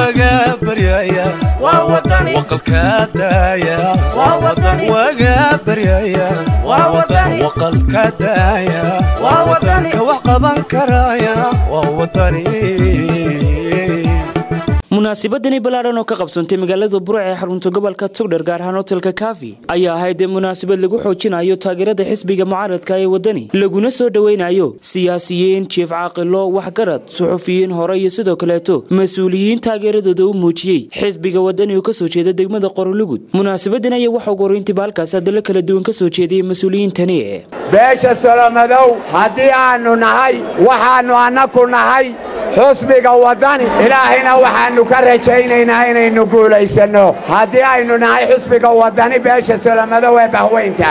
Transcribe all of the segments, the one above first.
waga baryaya waqalka daaya waga baryaya waqalka daaya ka wax qaban karaya waa wadani munaasabadani ballaadhan oo ka qabsantay magaalada burc ee xarunta gobolka tugdher gaar ahaan hotelka kafi ayaa ahayd ee munaasabad lagu xoojinayo taageerada xisbiga mucaaradka ee wadani laguna soo dhoweynayo siyaasiyiin jiif caaqilo waxgarad suxufiyiin hore iyo sidoo kaleeto mas-uuliyiin taageeradooda u muujiyey xisbiga wadani oo kasoo jeeda degmada qorolugud munaasabadan ayaa waxa ugu horeyntiiba halkaas hadalla kala duwan ka soo jeediyey mas-uuliyiintani beesha solomadow haddii aannu nahay waxaannu annaku nahay xusbiga waddani ilaahayna waxaannu ka rajaynaynaa inaynu guulaysanno haddii aynu nahay xusbiga waddani beesha solomadow ee bahweynta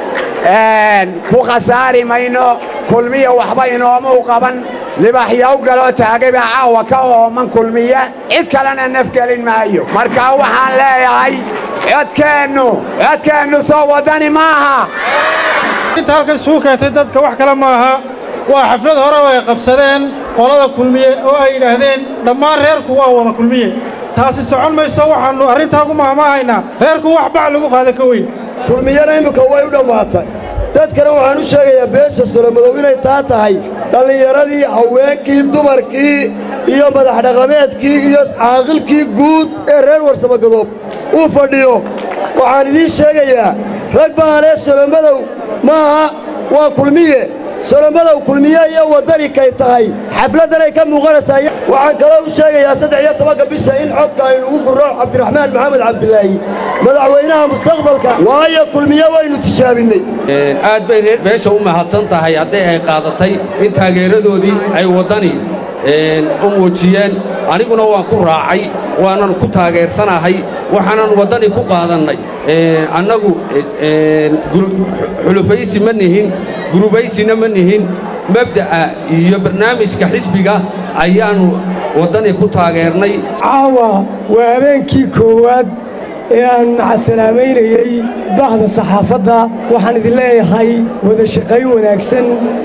ku khasaari mayno kulmiya waxba inoomuu qaban libaxyaw galoo taagay baa caawa ka ooman kulmiya cid kalena nafgelin maayo markaa waxaan leeyahay codkeennu codkeennu soo waddani maaha inta halkan isugu keentay dadka wax kale ma aha waa xaflad hore oo ay qabsadeen qolada kulmiye oo ay yidhaahdeen dhammaan reerku waa wada kulmiye taasi socon mayso waxaannu arrintaa ku mahmaahaynaa reerku wax bac lagu qaada ka weyn kulmiyana immika way u dhammaatay dadkana waxaan u sheegayaa beesha solomadow inay taa tahay dhallinyaradii haweenkii dumarkii iyo madaxdhaqameedkii iyo caaqilkii guud ee reer warsabagadoob uu fadhiyo waxaan idiin sheegayaa rag baa lee solomadow maaha waa kulmiye solomadow kulmiye iyo waddani kay tahay xafladdanay ka muuqanaysaa waxaan kaloo u sheegayaa saddex iyo tobanka bisha in codka aynugu gurro cabdiraxmaan maxamed cabdilaahi madaxweynaha mustaqbalka waayo kulmiye waynu tijaabinnay aad bay beesha u mahadsan tahay hadday ay qaadatay in taageeradoodii ay waddani u muujiyeen aniguna waan ku raacay waanan ku taageersanahay waxaanan waddani ku qaadannay annagu xulufaysi ma nihin gurubaysina ma nihin mabda'a iyo barnaamijka xisbiga ayaannu waddani ku taageernay caawa waa habeenkii koowaad ee aan macasalaamaynaeyey bahda saxaafadda waxaan idin leeyahay wada shaqayn wanaagsan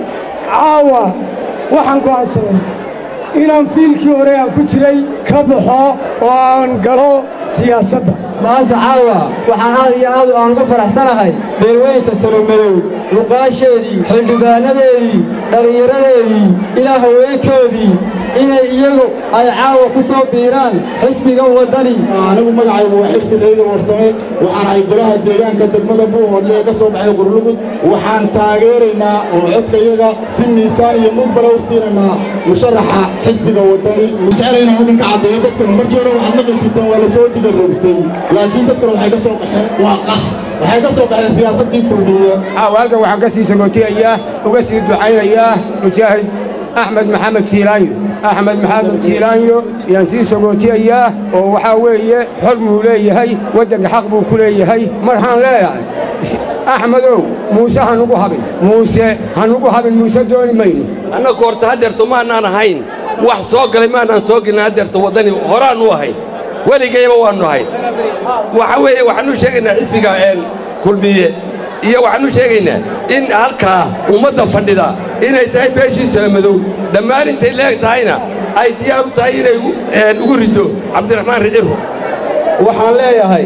caawa waxaan go'aansaday inaan fiilkii hore aan ku jiray ka baxo oo aan galo siyaasadda maanta caawa waxaan aad iyo aad aan uga faraxsanahay beelweynta solomadow luqaasheedii xildhibaanadeedii dhallinyaradeedii ilaa haweenkoodii inay iyagu ay caawa ku soo biiraan xisbiga waddani anigu magacaygu waa xirsi leyda warsame waxaan ahay golaha deegaanka degmada buuhoodle ee ka soo baxay qurlugud waxaan taageeraynaa oo codkayaga si miisaan iyo mugbala u siinaynaa musharaxa xisbiga waddani jeclayna halkan ka caddeeyo dadkan markii hore waxaad maqli jirteen waa la soo diga rogtay laakiin dadkan waxay ka soo baxeen waa qax waxay ka soo baxeen siyaasaddii kulmiye halkan waxaan ka sii sagootiyayaa uga sii ducaynayaa mujaahid axmed maxamed siilaanyo axmed maxamed siilaanyo ayaan sii sagootiyayaa oo waxaa weeye xor buu leeyahay waddanka xaq buu ku leeyahay marxaan leeyahay axmedow muuse hanugu habin muuse hanugu habin muuse dooni mayno annagu horta haddeerto maannaan ahayn wax soo galay maannaan soo gelin haddeerto waddani horaannu ahayn weligayba waannu ahayn waxa weeye waxaannu sheegaynaa xisbiga kulmiye iyo waxaannu sheegaynaa in halkaa ummadda fadhida inay tahay beeshii solomadow dhammaan intay leeg tahayna ay diyaar u tahay inay ugu riddo cabdiraxmaan riciro waxaan leeyahay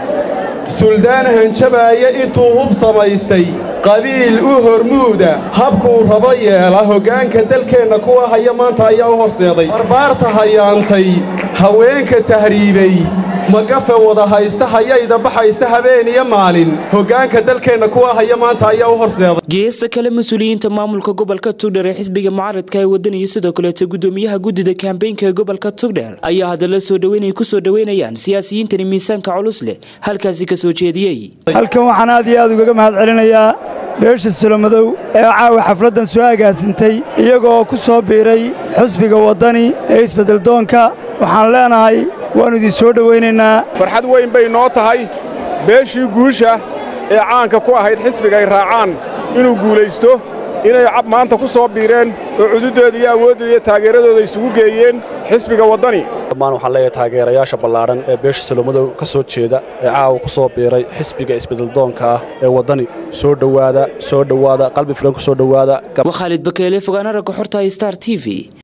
suldaan hanjabaaya intuu hub samaystay qabiil u hormuuda habkuu rabo yeela hoggaanka dalkeenna kuwa haya maanta ayaa u horseeday barbaarta hayaantay haweenka tahriibay magafe wada haysta hayayda baxaysta habeen iyo maalin hoggaanka dalkeenna kuwa haya maanta ayaa u horseeday geesta kale mas-uuliyiinta maamulka gobolka tugdher ee xisbiga mucaaradka ee waddan iyo sidoo kaleeto gudoomiyaha guddida kambeynka ee gobolka tugdher ayaa hadalla soo dhoweynay ku soo dhoweynayaan siyaasiyiintani miisaanka culus leh halkaasi ka soo jeediyey halkan waxaan aad iyo aad ugaga mahad celinayaa beesha solomadow ee caawa xafladdan soo agaasintay iyagoo ku soo biiray xisbiga waddani ee isbeddeldoonka waxaan leenahay waannu idin soo dhowaynaynaa farxad weyn bay noo tahay beeshii guusha ee caanka ku ahayd xisbiga ay raacaan inuu guulaysto inay maanta ku soo biireen oo cududooda iyo awoodooda iyo taageeradooda isugu geeyeen xisbiga waddani dhammaan waxaan leeyahay taageerayaasha ballaadhan ee beesha salomadow ka soo jeeda ee caawa ku soo biiray xisbiga isbeddeldoonka ah ee waddani soo dhowaada soo dhowaada qalbi fulan ku soo dhowaada waa khaalid bakeele fogaana ragga xorta star t v